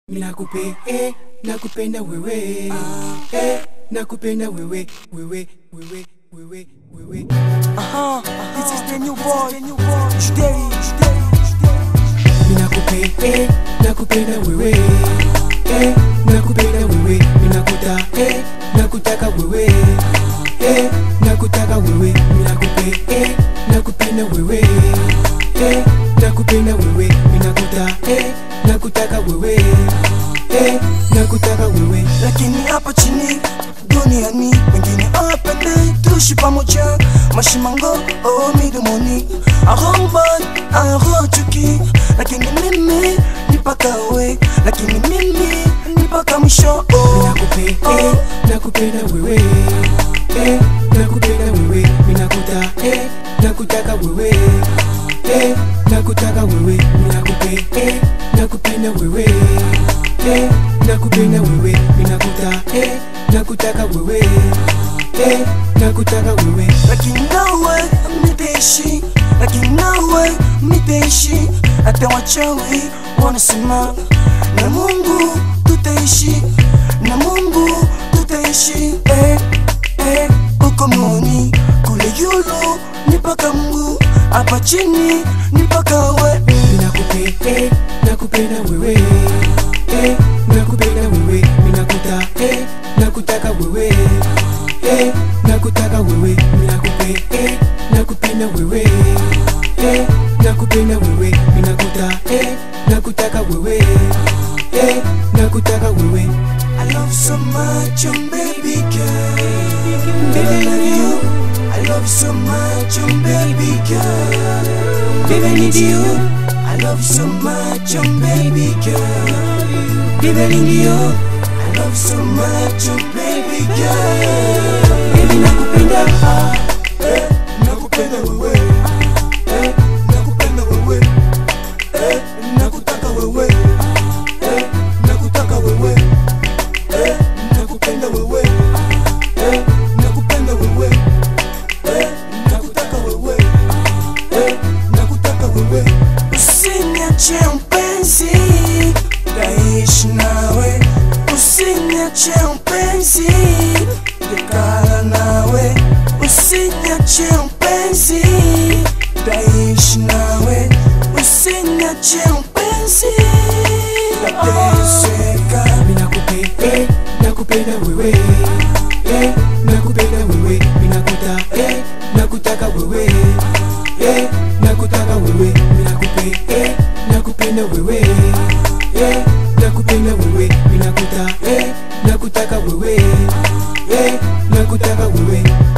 Nakupe, eh, nakupenda wewe eh, nakupenda wewe wewe wewe wewe wewe Uh-huh. This is the new boy. Juderi. Minakupe, eh, nakupenda wewe eh, nakupenda wewe minakuta eh, nakutaka wewe eh, nakutaka wewe minakupe eh, nakupenda wewe eh, nakupenda wewe minakuta eh, nakutaka wewe eh, nakutaka wewe Lakini hapa chini duniani wengine hawapende tuishi pamoja mashimango oh, midomoni aromban arochuki lakini mimi nipaka we lakini mimi nipaka mwisho oh. Nakupe, eh, nakupenda wewe eh, nakupenda wewe minakuta eh, nakutaka wewe eh, nakutaka wewe minakupe eh, nakupenda wewe eh, nakupenda wewe minakuta eh, nakutaka wewe eh, nakutaka wewe lakini nawe mitaishi lakini nawe mitaishi hata wachawi wanasema na mungu tutaishi na mungu tutaishi eh, eh, uko moni kule yulu ni paka mungu hapa chini ni paka we Minakupe, eh, nakupenda wewe eh, nakupenda wewe minakuta eh, nakutaka wewe eh, nakutaka wewe minakupe eh, nakupenda wewe eh, nakupenda wewe minakuta eh, nakutaka wewe eh, nakutaka wewe I love you so much, oh baby girl. Baby, I love you. I love you so much, oh baby girl. Baby, I need you. I love you so much, oh baby girl. Baby, I need you. I love you so much, oh baby girl. Baby, nakupenda, ah, eh, nakupenda wewe, eh, nakupenda wewe, eh, nakutaka wewe, eh, nakutaka wewe. Eh, nakupenda wewe eh, nakupenda wewe eh, nakutaka wewe eh, nakutaka wewe usiniache mpenzi taishi nawe usiniache mpenzi dekala nawe usiniache mpenzi taishi nawe usiniache mpenzi tateseka minakupe eh, nakupenda wewe eh, nakupenda wewe minakuta eh, nakutaka wewe eh, nakutaka wewe minakupe eh, nakupenda wewe eh, nakupenda wewe minakuta eh, nakutaka wewe eh, nakutaka wewe